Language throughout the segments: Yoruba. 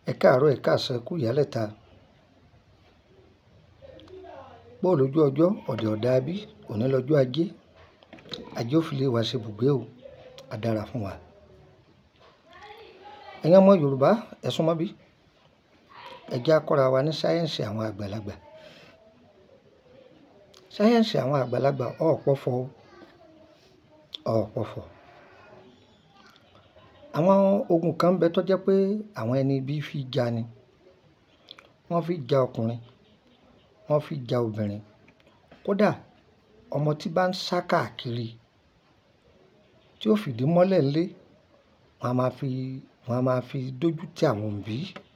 Ẹ káàárọ̀, ẹ̀ káàsán, ẹ kú ìyálẹ̀ta. Bó lójú ọjọ́, ọ̀dẹ̀ ọ̀dà bí, òní lọ́jọ́ ajé. Ajé ó fi lé wa ṣe ibùgbé o. A dára fún wa. Ẹ̀yin ọmọ Yorùbá, ẹ súnmọ́ bí. Ẹ jẹ́ á kọ́ra wa ní sáyẹ́ǹsì àwọn àgbàlagbà. Sáyẹ́ǹsì àwọn àgbàlagbà ọ̀ pọ̀fọ̀ o. Ọ̀ pọ̀fọ̀. Àwọn ogun kan ń bẹ tó jẹ́ pé àwọn ẹni bí fi jà ni. Wọ́n fi jà ọkùnrin, wọ́n fi jà obìnrin. Kódà ọmọ tí bá ń sá káàkiri tí ó fìdí mọ́lẹ̀ ńlé, wọ́n a máa fi, wọ́n a máa fi dójú ti àwọn òbí.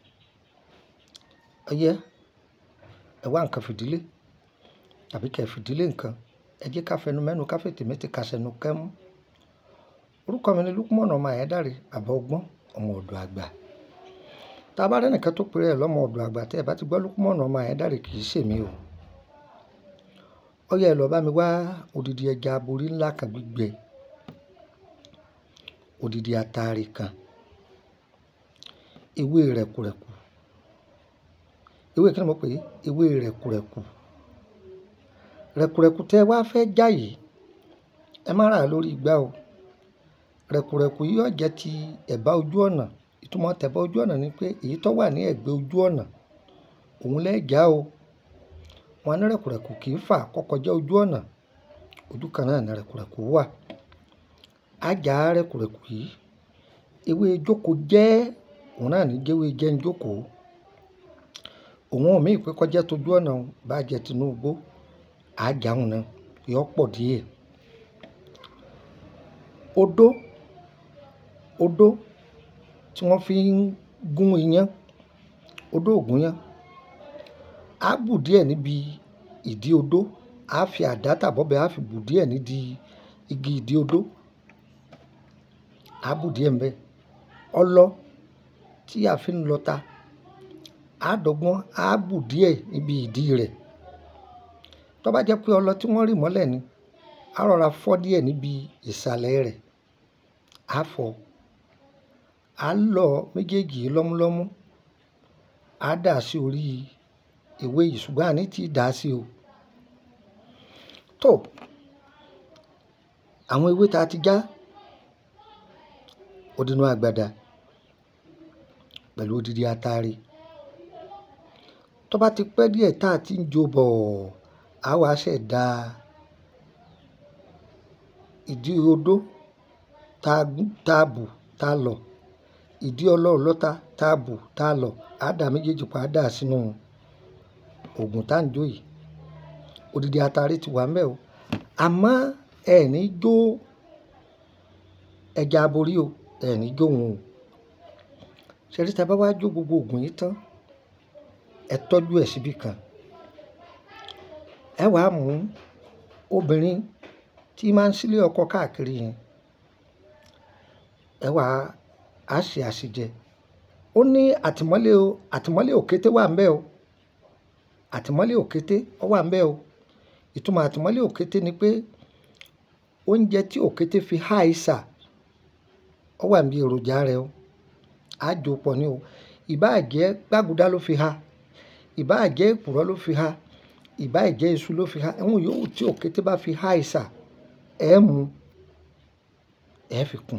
Ọyẹ, ẹ wá ǹkan fìdílé tàbí kí ẹ fìdílé ǹkan. Ẹ jẹ́ ká fẹnu mẹ́nu ká fètè méte ká ṣẹnu kẹ́mú. Orúkọ mi ni Lukman ọmọ Ayédáre, bàbá ọgbọ́n, ọmọ ọ̀dọ̀ àgbà. Tí a bá rí ẹnìkan tó pe rẹ̀ lọ́mọ ọ̀dọ̀ àgbà tí ẹ bá ti gbọ́ Lukman ọmọ Ayédáre kì í ṣe èmi o. Ọ̀yá ẹ lọ bá mi wá odidi ẹja aborí ńlá kan gbígbẹ. Odidi atare kan. Ewé rẹ̀kùrẹ̀kù. Ewé kí ni mo pè é? Ewé rẹ̀kùrẹ̀kù. Rẹ̀kùrẹ̀kù tí ẹ wá fẹ́ já yìí, ẹ má rà á lórí igbá o. Rẹ̀kùrẹ̀kù yìí ó jẹ́ ti ẹ̀bá ojú ọ̀nà. Ìtumọ̀ tẹ̀bá ojú ọ̀nà ni pé èyí tó wà ní ẹ̀gbẹ́ ojú ọ̀nà, òun lẹ́ já o. Wọ́n ní rẹ̀kùrẹ̀kù kì í fà kó kọjá ojú ọ̀nà. Ojú kan náà ni rẹ̀kùrẹ̀kù wà. A já rẹ̀kùrẹ̀kù yìí. Ewé jókòó jẹ́, òun náà ní jẹ́ ewé jẹ́ ń jókòó. Òun ò mí pé kó jẹ́ tó ojú ọ̀nà bá jẹ́ tinú igbó. A já òun náà, yóò pọ̀ díẹ̀. Odó, odó tí wọ́n fi ń gún iyán, odó ògúnyán. A bù díẹ̀ níbi ìdí odó. A fi àdá tàbí ọ̀bẹ a fi bù díẹ̀ nídi igi ìdí odó. A bù díẹ̀ ńbẹ. Ọlọ tí a fi ń lọta. A dọ́gbọ́n, a bù díẹ̀ níbi ìdí rẹ̀. Tó bá jẹ́ pé ọlọ tí wọ́n rì mọ́lẹ̀ ni, a rọra fọ́ díẹ̀ níbi ìsàlẹ̀ rẹ̀. A fọ̀. A lọ méjèèjì lọ́múlọ́mú. A dà sí orí ewé yìí ṣùgbọ́n a ní tí dà sí o. Tó. Àwọn ewé tí a ti já, odinu àgbàdá pẹ̀lú odidi atare. Tó bá ti pẹ́ díẹ̀ tá a ti ń jó bọ̀, a wá ṣẹ̀ dá ìdí odó ta gún, ta bù, ta lọ̀. Ìdí ọlọ ọlọ́ta ta bù, ta lọ̀. A dà méjèèjì pọ̀, a dà sínú ògùn tá ń jó yìí. Odidi atare ti wà ńbẹ o. Àmọ́ ẹ ní jó ẹja aborí o. Ẹ ní jó òun o. Ṣé rí tí ẹ bá wá jó gbogbo ògùn yìí tán, ẹ tọ́jú ẹ̀ síbí kan. Ẹ wá mú obìnrin tí máa ń sílé ọkọ káàkiri yẹn. Ẹ wá, a ṣe àsèjẹ. Ó ní àtìmọ́lé o. Àtìmọ́lé òkété wà ńbẹ o. Àtìmọ́lé òkété ó wà ńbẹ o. Ìtumọ̀ àtìmọ́lé òkété ni pé oúnjẹ tí òkété fi há isà, ó wà níbi èròjà rẹ̀ o. A jó pọ̀ ní o. Ìbá jẹ́ gbágudá ló fi há. Ìbá jẹ́ èkùrọ́ ló fi há. Ìbá jẹ́ iṣu ló fi há. Ohun yòówù tí òkété bá fi há isà, ẹ mú, ẹ fi kún.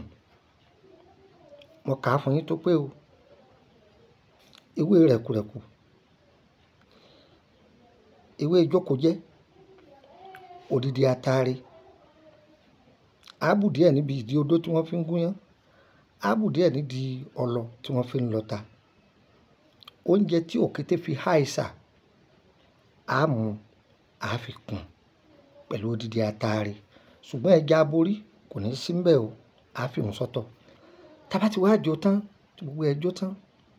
Mo kà á fún yín tó pé o. Ewé rẹ̀kùrẹ̀kù. Ewé jókòó jẹ́. Odidi atare. A bù díẹ̀ níbi ìdí odó tí wọ́n fi ń gún iyán. A bù díẹ̀ nídi ọlọ tí wọ́n fi ń lọta. Oúnjẹ tí òkété fi há isà, a mú, a fi kún pẹ̀lú odidi atare. Ṣùgbọ́n ẹja aborí kò ní sí ńbẹ o. A fi òun sọ́tọ̀. Tí a bá ti wá jó tán, tí gbogbo ẹ jó tán,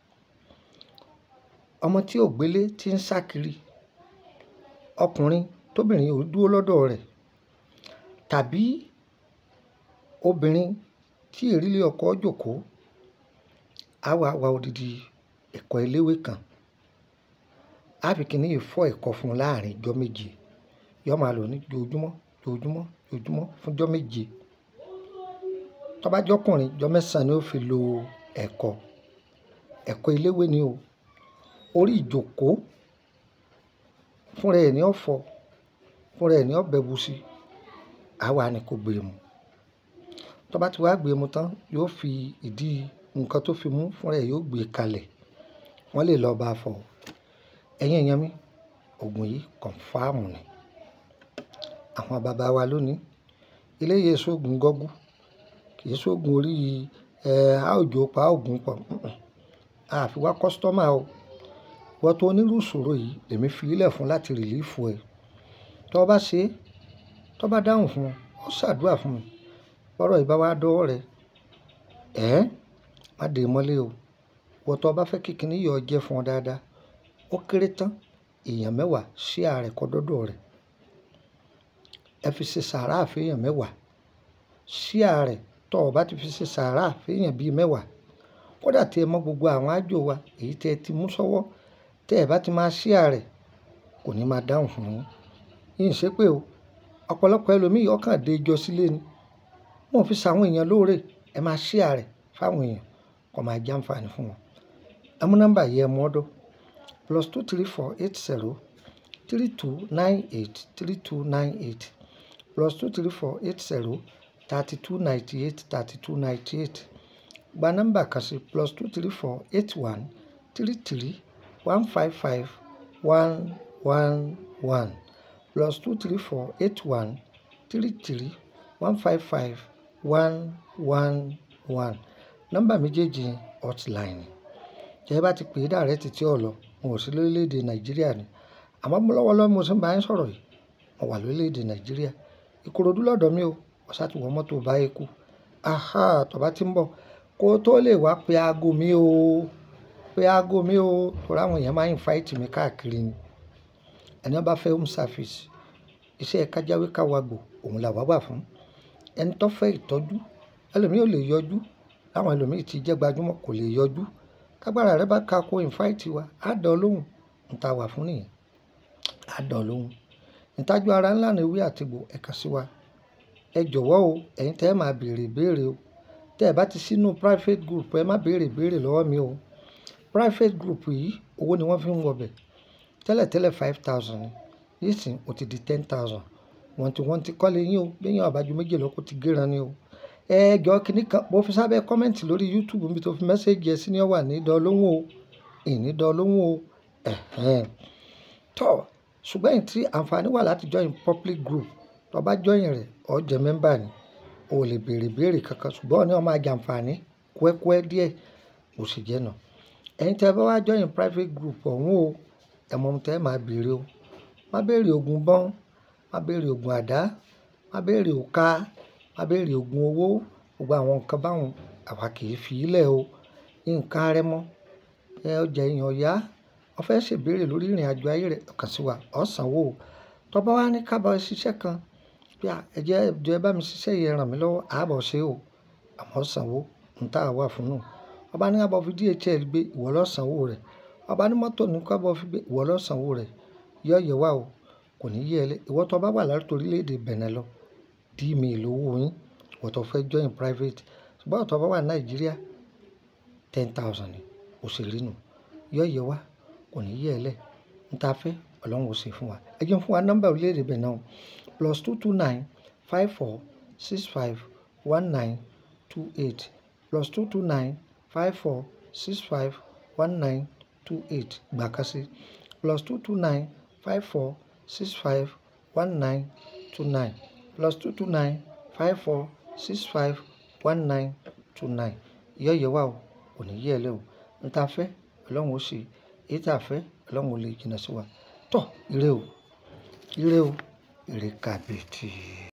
ọmọ tí ò gbélé tí ń sá kiri, ọkùnrin tóbìnrin ò dúró lọ́dọ̀ rẹ̀ tàbí obìnrin tí ìrírí ọkọ jókòó, a wá wá odidi ẹ̀kọ́ eléwé kan. A fi kíní yìí fọ́ ẹ̀kọ́ fún láàrín ọjọ́ méje. Yóò máa lò ní ojoojúmọ́, ojoojúmọ́, ojoojúmọ́ fún ọjọ́ méje. Tó bá jẹ́ ọkùnrin, ọjọ́ mẹ́sàn-án ni ó fi lo ẹ̀kọ́. ẹ̀kọ́ eléwé ni o orí ìjókòó fúnra ẹ̀ ní ọ̀fọ̀ fúnra ẹ̀ ní ọ̀bẹ busi àwa ni kò gbé mu tó bá ti wá gbé mu tán yóò fi ìdí nǹkan tó fi mú fúnra ẹ̀ yóò gbé kalẹ̀ wọ́n lè lọ bá a fọ̀ ẹ̀yin èèyàn mi oògùn yìí kọ̀ǹfàmù ni àwọn bàbá wa lónìí eléyìí sóògùn gọ́gú kì í sóògùn orí ẹ̀ àòjò pa oògùn pọ̀ àfi wá kọ́sítọ́mà o wọ́n tó onírú ìṣòro yìí lèmi fi ilẹ̀ fún láti rìlífù ẹ̀ tó bá ṣe é tó bá dáhùn fún ọ ó ṣàdúrà fún mi bọ́rọ̀ ìbá wa dọ́wọ́ rẹ ẹ̀ má dé mọ́lé o wọ́n tó bá fẹ́ kíkiní yọ jẹ́ fún ọ dáadáa ó kéré tán èèyàn mẹ́wàá sí ààrẹ kọ́ dọ́dọ̀ rẹ̀ ẹ fi ṣe sàárà àfihàn mẹ́wàá sí ààrẹ tó o bá ti fi ṣe sàárà àfihàn bíi mẹ́wàá kódà tí ẹ mọ gbogbo àwọn àjò wa èyí tẹ́ ẹ ti mú sọ́wọ́ tẹ́ ẹ bá ti máa sí ààrẹ kò ní máa dáhùn fún yín yín ṣe pé o ọ̀pọ̀lọpọ̀ ẹlòmíì ọkàn dé ijọ́ sílé ni wọn fi ṣàwọn èèyàn lóore ẹ máa sí ààrẹ fáwọn èèyàn kó máa jẹ́ àǹfààní fún wọn ẹ mú nọ́mbà yìí ẹ mú ọ́dọ́ plus two three four eight zero three two nine eight three two nine eight plus two three four eight zero thirty two ninety eight thirty two ninety eight gba nọ́mbà kan sí plus two three four eight one three three one five five one one one plus two three four eight one three three one five five one one one nọ́mbà méjèèjì yẹn hotline tẹ́ ẹ bá ti pè é dàrẹ́ títí ọ̀lọ́ mo ò sí lórílẹ̀‐èdè nàìjíríà ni àmọ́ mo lọ́wọ́lọ́wọ́ mo sì ń bá yín sọ̀rọ̀ yìí mo wà lórílẹ̀‐èdè nàìjíríà ìkòròdú lọ́dọ̀ mi o ọ̀sá ti wọ mọ́tò báyìí kú aha tó bá ti ń bọ̀ kó tó lè wá pe aago mi o pe aago mi o torí àwọn èèyàn máa ń fáìtì mi káàkiri ni ẹni wọ́n bá fẹ́ home service iṣẹ́ kájáwé káwagbò òun làwa wà fún ẹni tó fẹ́ ìtọ́jú ẹlòmíì ò lè yọjú láwọn ẹlòmíì ti jẹ́ gbajúmọ̀ kò lè yọjú kágbára rẹ bá ka ko ìfáìtì wa á dán ọ lóhùn ń ta wà fún nìyẹn á dán ọ lóhùn ìtajú ara ńlá ni ewé àtìgbò ẹ̀ka sí wa ẹ jọ̀wọ́ o ẹ̀yin tẹ́ ẹ máa béèrè ìbéèrè o tẹ́ ẹ bá ti sínú private group ẹ má béèrè ìbéèrè lọ́wọ́ mi o private group yìí owó ni wọ́n fi ń wọbẹ̀ tẹ́lẹ̀tẹ́lẹ̀ five thousand ni nísìnyí ó ti di ten thousand wọ́n ti wọ́n ti kọ́lé yín o bí yín ọ̀bájú méjì lọ́kọ́ ti gíran ni o ẹ jọ kínní kan mo fi sábẹ́ kọ́mẹ́ǹtì lórí youtube níbi tó fi mẹ́sẹ̀gì ẹ sí ni ó wà ní dọ́ọ̀lóhùn o ìní dọ́ọ̀lóhùn o ẹ̀hẹ́n tọ́ ṣùgbọ́n èyí tí àǹfààní wà láti join public group tó bá join rẹ̀ ó jẹ́ mẹ́mbà ni o lè béèrè béèrè kankan ṣùgbọ́n ní wọ́n máa jẹ àǹfààní kúẹ́kúẹ́ díẹ̀ bó ṣe jẹ́ náà ẹ̀yin tẹ́ bá wá join private group ọ̀hún o ẹ̀ mọ̀ tẹ́ máa béèrè o má béèrè oògùn bọ́n má béèrè oògùn àdá má béèrè òka má béèrè oògùn owó gbogbo àwọn nǹkan báwọn àwa kì í fi í lẹ̀ o nǹkan rẹ mọ́ ẹ ọjà èèyàn yá wọ́n fẹ́ ṣèbéèrè lórí ìrìn àjò ayé rẹ̀ kàn sí wa ọ̀ sanwó o tó bá wá ní kábọ̀ ṣiṣẹ́ kan bí ẹ̀jẹ̀ ẹ̀jọ̀ ẹ bá mi ṣiṣẹ́ yẹn ràn mí lọ́wọ́ àbọ̀ ṣe o àmọ́ sanwó ń tà wà fún nù ọba ní kábọ̀ fi DHL gbé ìwọ ló sanwó rẹ̀ ọba ní mọ́tò ní kábọ̀ fi gbé ìwọ ló sanwó rẹ̀ yọ yẹ wá o kò ní yẹ ẹ lẹ ìwọ tó bá wà láti orílẹ̀-èdè Benin lọ dí mi lówó yín ìwọ tó fẹ́ join private ṣùgbọ́n ọ̀tọ̀ bá wà Nàìjíríà ten thousand ni òṣèré nù yọ yẹ wá kò ní yẹ ẹ lẹ ń ta fẹ́ ọlọ́run ò ṣe fún wa ẹ jẹun fún wa nọ́mbà orílẹ̀-èdè Benin o plus two two nine five four six five one nine two eight plus two two nine five four six five one nine two eight gbà kan sí plus two two nine five four six five one nine two nine plus two two nine five four six five one nine two nine ìyọ́yẹ̀ wà o kò ní yẹ̀ ẹ́ lẹ́ o ń ta fẹ́ ọlọ́run ó ṣe èyí tá a fẹ́ ọlọ́run ó lè jìnnà sí wa tọ́ ire o ire o ire kàbìtì.